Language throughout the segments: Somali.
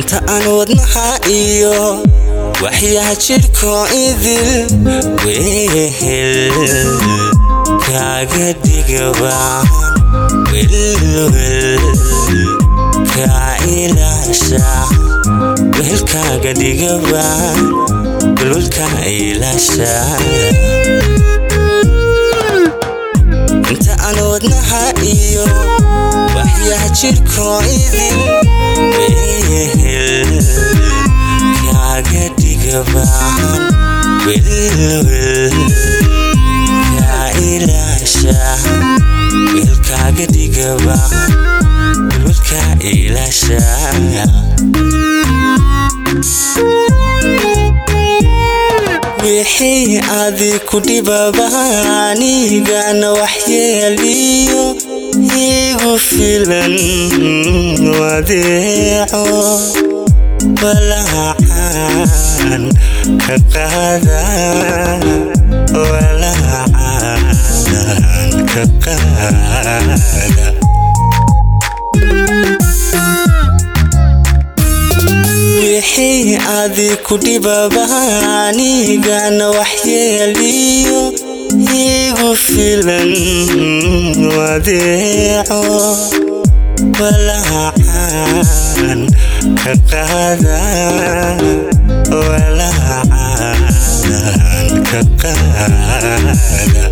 inta aan wadnaha iyo waxyaa jidhko idil wehel kaaga dhigabaan welwel kaa ilaasha wehelkaaga dhigabaan welwelka ilaasha inta aan wadnaha iyo waxyaa jidhko idil wehel kaaga dhigabaan welwel kaa ilaasha wehelkaaga dhigabaan welwelka ilaasha wixii adi ku dhibaba anigana waxyeeliyo igu filan wadeeco walaacan ka qaada walaacan ka qaada wixii adi ku dhibaba anigana waxyeeliyo igu filan wadeeco walaacan ka qaada walaacan ka qaada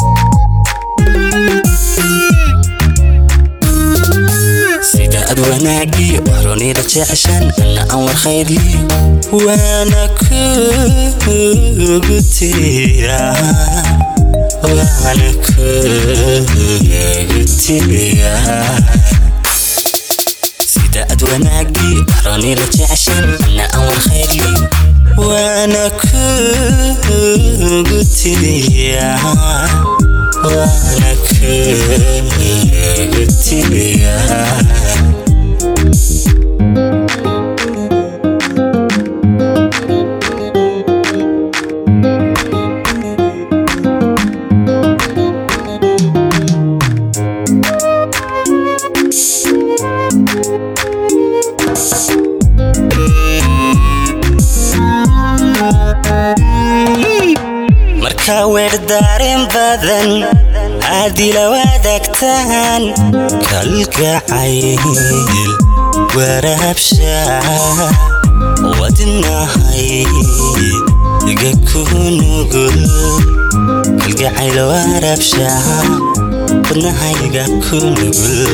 sida ad wanaagii waxroonida jeceshan ana aan war khayrli waana kugu tiriya waana kugu tiriya sida ad wanaagii waxroonida jeceshan ana aan war khayrli waana kugu tiriya waana kugu tiriya marka weer daareen badan aadila wadaagtaan kalgacayl waraabsha wadnahay iga ku nugul kalgacayl waraabsha wadnahayga ku nugul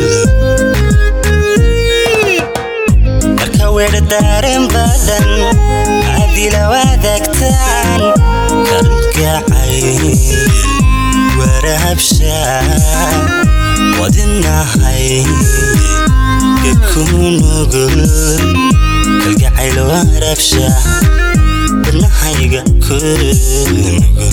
marka weer daareen badan aadila wadaagtaan kalgacayl waraabsha wadnahay ku nugul kalgacayl waraabsha wadnahayga ku nugul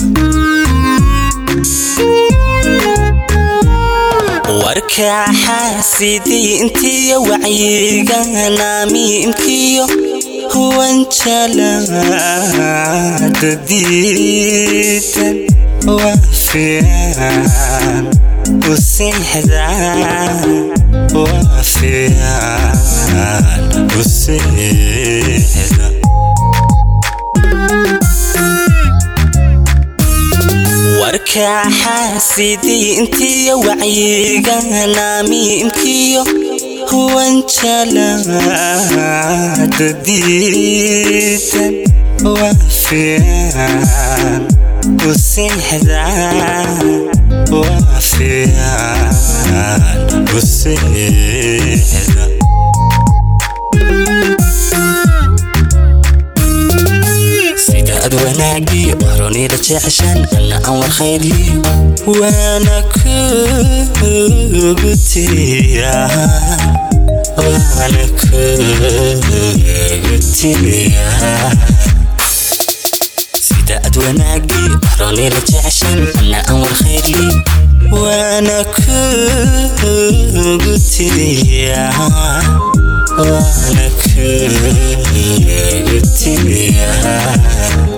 warka xaasidii intiyo wacyiganamiimkiyo wanjalaada diidan waa fiican u seexdaan waa fiican u seexda warka xaasidii intiyo wacyiganamiimkiyo wanjalaada diidan waa fiican u seexdaan waa fiican u seexda sida ad wanaagii waxroonida jeceshan ana aan war khayrli waana kugu tiriya waana kugu tiriya sida ad wanaagii waxroonida jeceshan ana aan war khayrli waana kugu tiriya waana kugu tiriya